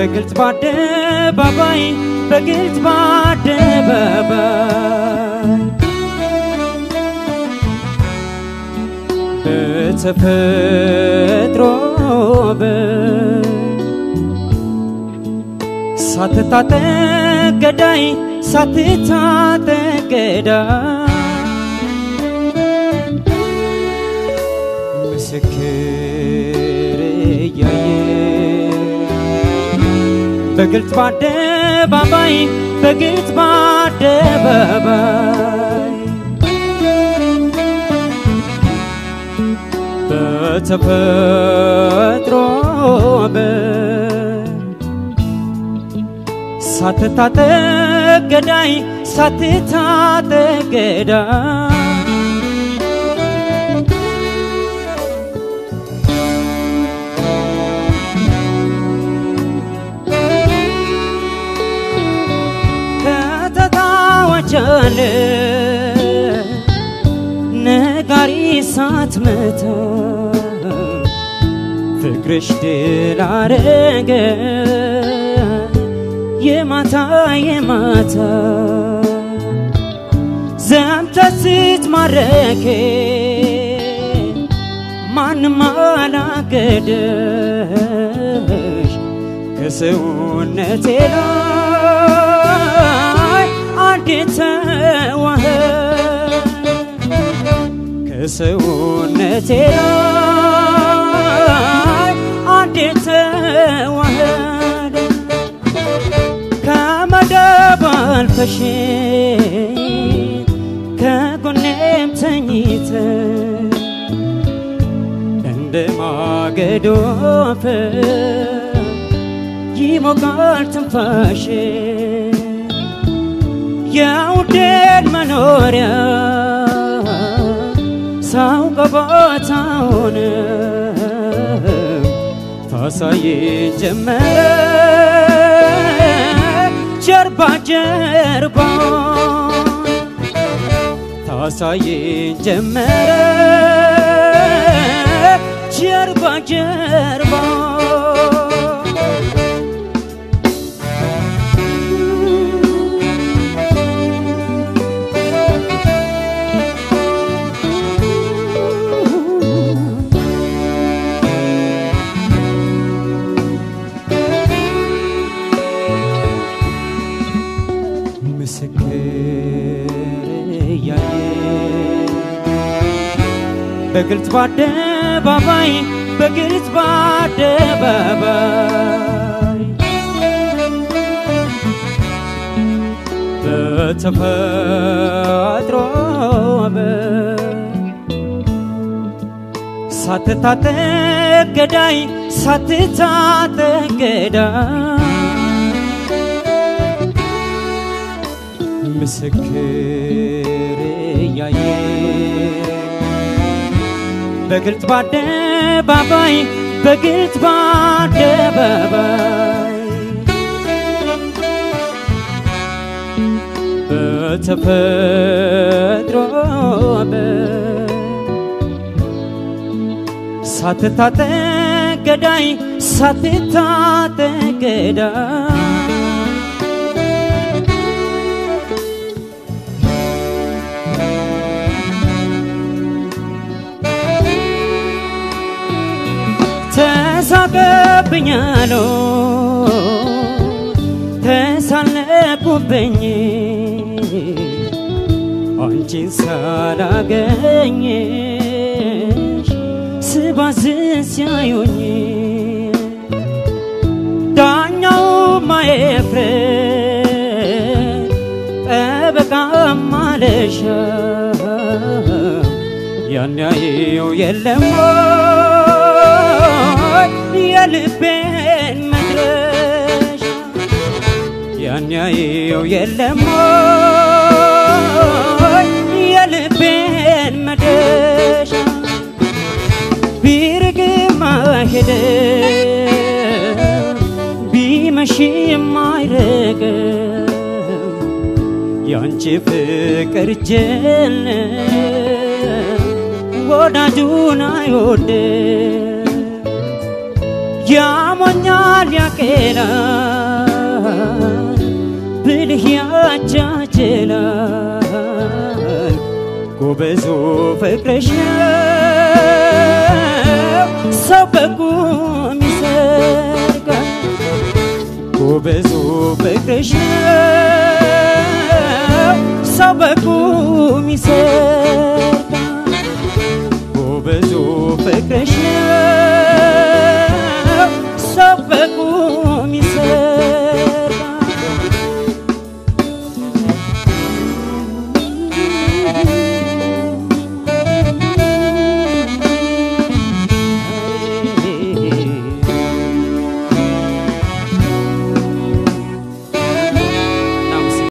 በግልጽ በአደባባይ በግልጽ በአደባባይ በተፈጥሮ ሳትታጠቅ ገዳይ ሳትታጠቅ ገዳይ ምስክር እያየ በግልጽ በአደባባይ በግልጽ በአደባባይ በተፈጥሮ ሳትታጠቅ ገዳይ ሳትታጠቅ ገዳይ ከተታወቻለ ነጋሪ ሳትመታ ፍቅርሽ ድል አረገ የማታ የማታ ዘምተ ስትማረኬ ማንም አላገደሽ ከሰውነቴ ላይ አንዴ ተዋህድ ከሰውነቴ ላይ አንዴ ተዋህድ ከመደብ አልፈሽ ከጎኔም ተኝተ እንደ ማገዶ አፈር ይሞቃል ትንፋሽ የውዴን መኖሪያ ሳውቀው ቦታውን ታሳየኝ ጀመረ ጀርባ ጀርባ ታሳየኝ ጀመረ ጀርባ ጀርባ ምስክር እያየ በግልጽ በአደባባይ በግልጽ በአደባባይ በተፈጥሮ ሳትታጠቅ ገዳይ ሳትታጠቅ ገዳይ ምስክር እያየ በግልጽ በአደባባይ በግልጽ በአደባባይ በተፈጥሮ ሳትታጠቅ ገዳይ ሳትታጠቅ ገዳይ ተሳቀብኛሎ ተሳለቁብኝ አንቺን ሳላገኝሽ ስባዝን ሲያዩኝ ዳኛው ማየፍረድ ጠበቃ ማለሻ ያን ያየው የለም የልቤን መድረሻ ያን ያየው የለም የልቤን መድረሻ ቢርግም አይሄድም ቢመሽም አይርቅም ያንቺ ፍቅር ጀል ወዳጁን አይወድም ያሞኛል ያቄላል ብልህ ያጃጅላል ጎበዙ ፍቅርሽ ነው ሰው በቁም ይሰርጋል ጎበዙ ፍቅርሽ ነው ሰው በቁም ይሰርጋል